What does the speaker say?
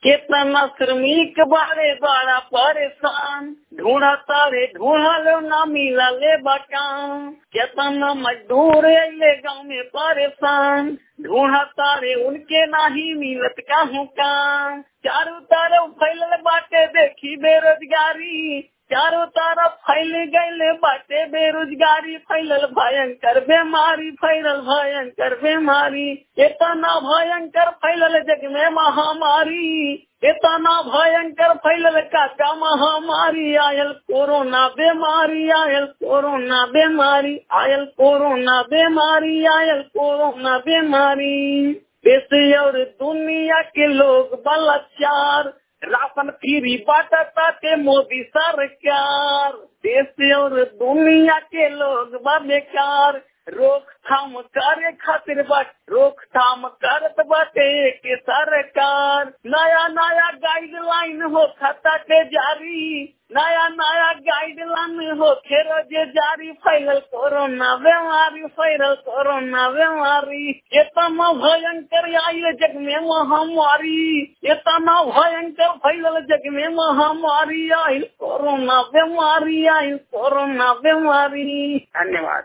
कितना श्रमिक बारे बड़ा परेशान ढूंढा तारे ढूंढा लो ना मिला ले बटाम कितना मजदूर अले गाँव में परेशान ढूंढा तारे उनके नाही मिलत कहूँ काम चारों तरफ फैलल बाटे देखी बेरोजगारी चारों तरफ फैल गए बाटे बेरोजगारी फैलल भयंकर बीमारी फैलल भयंकर बीमारी इतना भयंकर फैलल जग में महामारी इतना भयंकर फैलल काका महामारी आयल कोरोना बीमारी आयल कोरोना बीमारी आयल कोरोना बीमारी आयल कोरोना बीमारी देश और दुनिया के लोग बलात्कार राशन फ्री बांटता के मोदी सरकार देश और दुनिया के लोग बेकार रोकथाम करे खातिर बट रोकथाम करत बाटे के सरकार नया नया गाइडलाइन हो खाता के जारी नया नया गाइडलाइन हो खेरो जे जारी फैलल कोरोना बीमारी फैलल कोरोना बीमारी इतना भयंकर आई जग में महामारी इतना भयंकर फैलल जग में महामारी आई कोरोना बीमारी आई कोरोना बीमारी धन्यवाद